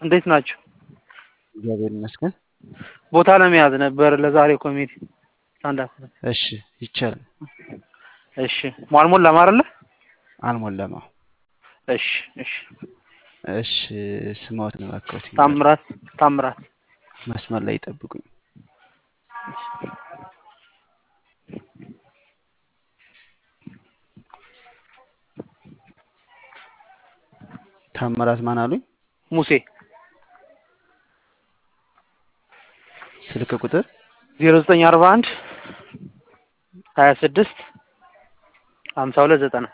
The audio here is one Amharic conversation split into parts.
እንዴት ናችሁ? እግዚአብሔር ይመስገን። ቦታ ለመያዝ ነበር ለዛሬ ኮሜዲ ስታንዳፕ። እሺ ይቻላል። እሺ ሟልሞላም አይደለ? አልሞላም። አዎ። እሺ እሺ። እሺ ስማዎት ነው እባክዎት። ታምራት ታምራት መስመር ላይ ይጠብቁኝ። ታምራት ማን አሉኝ? ሙሴ ስልክ ቁጥር ዜሮ ዘጠኝ አርባ አንድ ሀያ ስድስት ሀምሳ ሁለት ዘጠና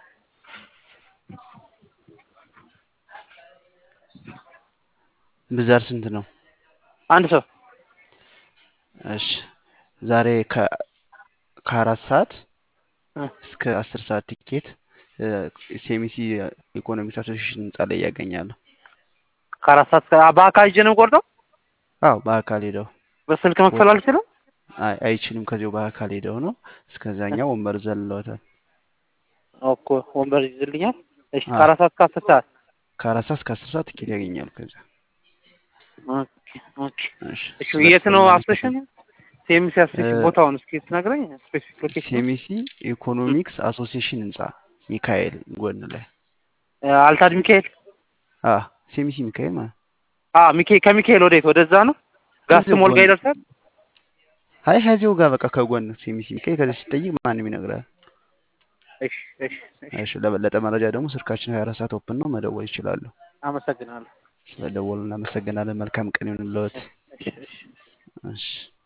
ብዛት ስንት ነው? አንድ ሰው እሺ ዛሬ ከ ከአራት ሰዓት እ እስከ አስር ሰዓት ቲኬት ሴሚሲ ኢኮኖሚክስ አሶሲሽን ህንጻ ላይ ያገኛሉ። ከአራት ሰዓት እስከ- በአካል ሂጄ ነው የምቆርጠው። አዎ በአካል ሄደው በስልክ መክፈል አልችልም። አይ አይችልም። ከዚሁ በአካል ሄደው ነው። እስከዛኛው ወንበር ዘለውታል። እኮ ወንበር ይዝልኛል። እሺ አዎ። ከአራት ሰዓት እስከ አስር ሰዓት ከአራት ሰዓት እስከ አስር ሰዓት ቲኬት ያገኛሉ። ከዛ ኦኬ ኦኬ። እሺ እሺ ስለ የት ነው እርስዎ አሶሴሽን? ሴሚሲ አሶሴሽን እ ቦታውን እስኪ ትነግረኝ ስፔሲፊክ ሎኬሽን። ሴሚሲ ኢኮኖሚክስ አሶሲሽን ህንጻ ሚካኤል ጎን ላይ አልታድ ሚካኤል አ ሴሚሲ ሚካኤል ማለት አ ሚካኤል ከሚካኤል ወዴት ወደዛ ነው? ጋስ ከዚሁ ሞል ጋር ጎን ይደርሳል። አይ ከዚሁ ጋር በቃ ከጎን ሴሚሲ ሚካኤል ከዚህ ሲጠይቅ ማንም ይነግራል። እሺ እሺ እሺ። እሺ ለበለጠ መረጃ ደግሞ ስልካችን 24 ሰዓት ኦፕን ነው፣ መደወል ይችላሉ። አመሰግናለሁ። ስለደወሉ እናመሰግናለን። መልካም ቀን ይሁንልዎት። እሺ እሺ። እሺ